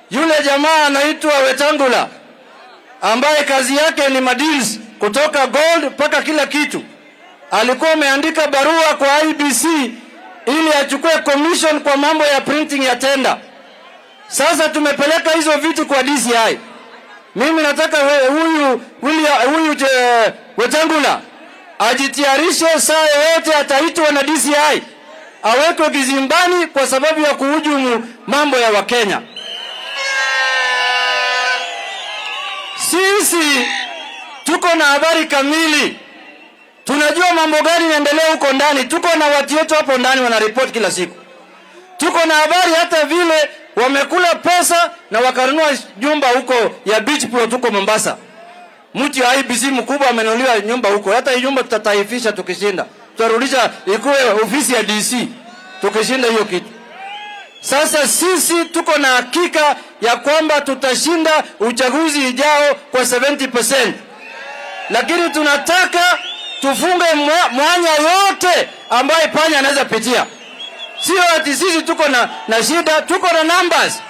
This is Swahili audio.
Yule jamaa anaitwa Wetangula ambaye kazi yake ni madeals kutoka gold mpaka kila kitu, alikuwa ameandika barua kwa IBC ili achukue commission kwa mambo ya printing ya tenda. Sasa tumepeleka hizo vitu kwa DCI. Mimi nataka we- huyu William- huyu je- Wetangula ajitayarishe, saa yoyote ataitwa na DCI awekwe kizimbani kwa sababu ya kuhujumu mambo ya Wakenya. Sisi tuko na habari kamili, tunajua mambo gani yanaendelea huko ndani. Tuko na watu wetu hapo ndani wanaripoti kila siku. Tuko na habari hata vile wamekula pesa na wakanunua nyumba huko ya beach plot huko Mombasa. Mtu ya IBC mkubwa amenunuliwa nyumba huko. Hata hii nyumba tutataifisha tukishinda, tutarudisha ikuwe ofisi ya DC tukishinda hiyo kitu. Sasa sisi tuko na hakika ya kwamba tutashinda uchaguzi ijao kwa 70%, lakini tunataka tufunge mwa- mwanya yote ambaye panya anaweza pitia. Sio ati sisi tuko na, na shida, tuko na numbers.